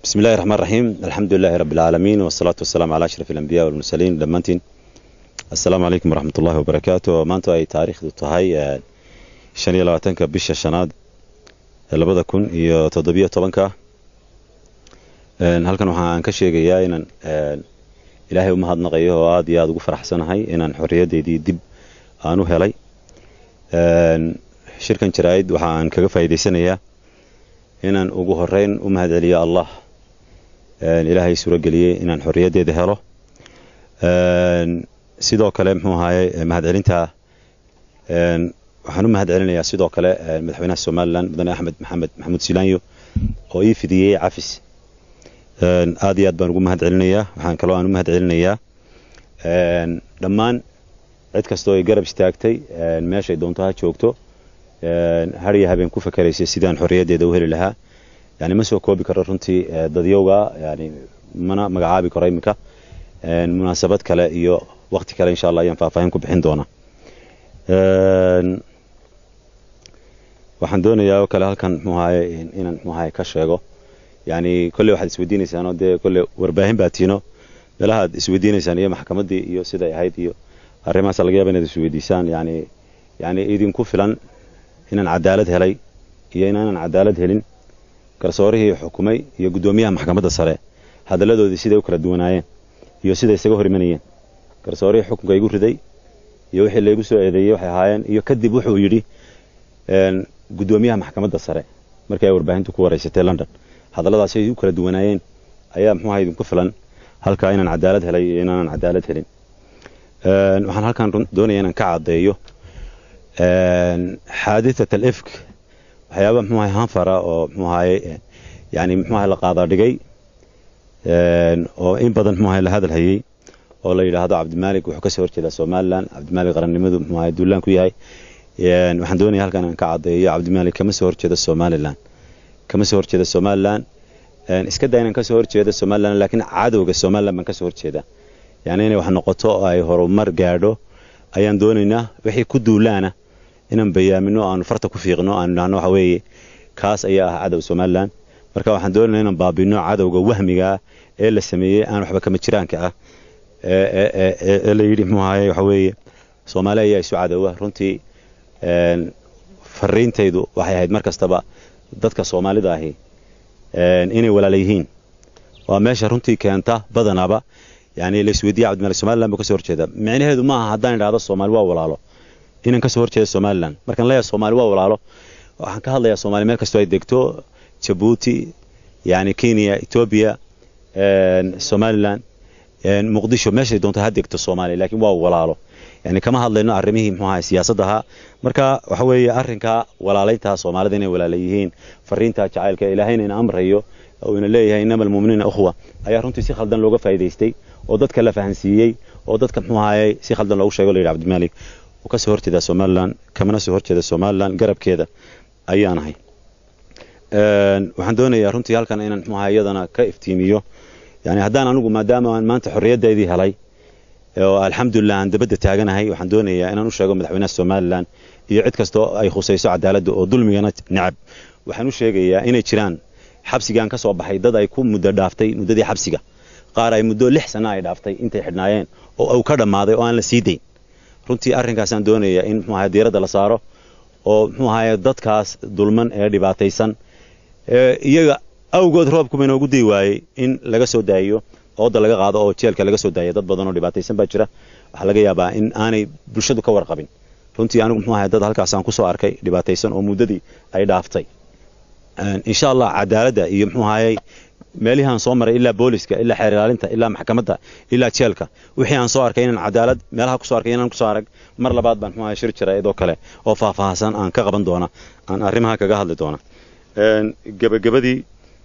bismi illahi raxmaan raxiim alxamdu lilahi rabbi alcaalamiin wasalaatu wasalaamu calaa ashraf alambiya walmursaliin dhammaantiin assalaamu calaykum waraxmat ullahi wabarakaatu maanta ay taariikhdu tahay shan iyo labaatanka bisha shanaad labada kun iyo toddobiyo tobanka halkan waxaan ka sheegayaa inaan ilaahay u mahadnaqayo oo aad iyo aada ugu faraxsanahay inaan xorriyaddeydii dib aan u helay shirkan jaraa'id waxaan kaga faa'iidaysanayaa inaan ugu horeyn u mahadceliyo allah ilaahay suurageliyey inaan xorriyaddeeda helo sidoo kale muxuu ahaye mahadcelinta waxaan u mahad celinayaa sidoo kale madaxweynaha somalilan mudane axmed maxamed maxamuud silaanyo oo ii fidiyey cafis aad iyo aad baan ugu mahad celinayaa waxaan kaloo aan u mahad celinayaa dhammaan cid kastoo ay garab istaagtay meeshay doonto ha joogto har iyo habeen ku fakeraysay sidaan xorriyaddeeda u heli lahaa yani ma soo koobi karo runtii dadyowga yani mana magacaabi karo iminka munaasabad kale iyo wakti kale insha allah ayaan faahfaahin ku bixin doonaa waxaan doonayaa oo kale halkan muxuu ahaye inaan muxuu ahaye ka sheego yani kolley waxaad isweydiinaysaanoo dee kolley warbaahin baa tiino meelahaad isweydiinaysaan iyo maxkamaddii iyo siday ahayd iyo arrimahaas laga yaaba inaad isweydiisaan yani yani idinku filan inaan cadaalad helay iyo inaanan cadaalad helin garsoorihii xukumay iyo guddoomiyaha maxkamadda sare hadalladoodii siday u kala duwanaayeen iyo siday isaga hor imanayeen garsoorihii xukunka igu riday iyo wixii laygu soo eedeeyey waxay ahaayeen iyo kadib wuxuu yidhi guddoomiyaha maxkamadda sare markii ay warbaahintu ku waraysatay london hadalladaas ay u kala duwanaayeen ayaa muxuu aha idinku filan halkaa inaan cadaalad helay iyo inaanan cadaalad helin waxaan halkan doonaya inaan ka caddeeyo xaaditat alifk waxyaaba muxuu ahay hanfara oo muxuu ahaye yani muxuu ahay la qaada dhigay oo in badan muxuu ahay la hadal hayey oo la yidhaahdo cabdimaalik wuxuu kasoo horjeedaa somalilan cabdimaalik qarannimadu muxuu ahay duulaan ku yahay waxaan doonaya halkan aan ka caddeeyo cabdimaalik kama soo horjeeda somalilan kama soo horjeeda somalilan iska daa inaan kasoo horjeeda somalilan laakiin cadowga somalilan baan kasoo horjeeda yani inay wax noqoto oo ay horumar gaadho ayaan doonaynaa wixii ku duulaana inaan bayaamino aanu farta ku fiiqno aanu idhahno waxa weeye kaas ayaa ah cadow somalilan marka waxaan doonaynaa inaan baabino cadowga wahmigaa ee la sameeyey aan waxba kama jiraanka ah ee la yidhi muxuu ahaye waxa weeye soomaali ayaa isu cadowah runtii fariintaydu waxay ahayd mar kastaba dadka soomaalida ahi inay walaala yihiin waa meesha runtii keenta badanaaba yani la isweydiiya cabdimalik somalilan buu kasoo horjeeda micnaheedu ma aha haddaan idhahdo soomaali waa walaalo inaan kasoo horjeeda somalilan markaan leeyahay soomaali waa walaalo waxaan ka hadlayaa soomaali meel kastoo ay degto jabuuti yani kenya etoobiya somalilan muqdisho meeshay doonto ha degto soomaaliya laakiin waa walaalo yani kama hadlayno arrimihii muxuu ahay siyaasaddaha marka waxa weeye arrinka walaalaynta soomaalida inay walaala yihiin fariinta jacaylka ilaahayna ina amrayo oo ina leeyahay inama almu'miniina ukhwa ayaa runtii si khaldan looga faa'iidaystay oo dadka la fahansiiyey oo dadka muxuu ahayey si khaldan loogu sheego la yidhi cabdimaalik uu ka soo horjeedaa somalilan kamana soo horjeeda somalilan garabkeeda ayaan ahay waxaan doonayaa runtii halkan inaan muxuu ahay iyadana ka iftiimiyo yani haddaan anigu maadaama aan maanta xorriyaddeedii helay oo alxamdulilah aan dabadda taaganahay waxaan doonayaa inaan u sheego madaxweynaha somalilan iyo cid kastoo ay khusayso cadaaladda oo dulmigana necab waxaan u sheegayaa inay jiraan xabsigaan ka soo baxay dad ay ku muddo dhaaftay muddadii xabsiga qaar ay muddo lix sana ay dhaaftay intay xidhnaayeen oo uu ka dhammaaday oo aan la sii dayn runtii arrinkaasaan doonayaa in muxuu ahay diiradda la saaro oo muxuu ahaye dadkaas dulman ee dhibaataysan iyaga awgood roobkuba inoogu dii waayey in laga soo daayiyo ooda laga qaado oo jeelka laga soo daaya dad badan oo dhibaataysan baa jira waxaa laga yaabaa in aanay bulshadu ka warqabin runtii anigu muxuu ahay dad halkaasaan kusoo arkay dhibaataysan oo muddadii ay dhaaftay insha allah cadaaladda iyo muxuu ahayey meelihii aan soo maray ilaa booliska ilaa xeer ilaalinta ilaa maxkamadda ilaa jeelka wixii aan soo arkay inaan cadaalad meelaha kusoo arkay inaan kusoo arag mar labaad baan muxuu ahay shir jira idoo kale oo faahfaahsan aan ka qaban doona aan arrimaha kaga hadli doona gebagabadii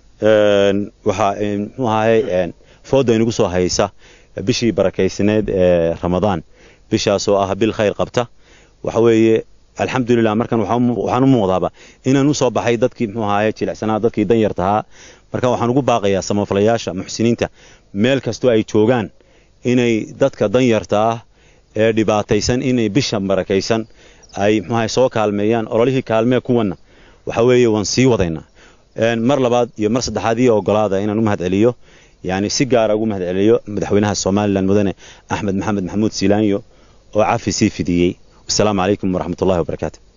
waxaa muxuu ahayey fooda inagu soo haysa bishii barakaysneed ee ramadaan bishaasoo ah bil khayr qabta waxa weeye alxamdulilah markan waxaan u muuqdaaba inaan u soo baxay dadkii muxuu ahaaye jilicsanaa dadkii danyartahaa marka waxaan ugu baaqayaa samafalayaasha muxsiniinta meel kastoo ay joogaan inay dadka danyarta ah ee dhibaataysan inay bisha barakaysan ay muxuu ahaye soo kaalmeeyaan ololihii kaalmee kuwanna waxa weeye waan sii wadaynaa mar labaad iyo mar saddexaad iyo ogolaada inaan u mahad celiyo yani si gaara ugu mahad celiyo madaxweynaha somalilan mudane axmed maxamed maxamuud siilaanyo oo cafi sii fidiyey wasalaamu calaykum waraxmatullahi wabarakaatu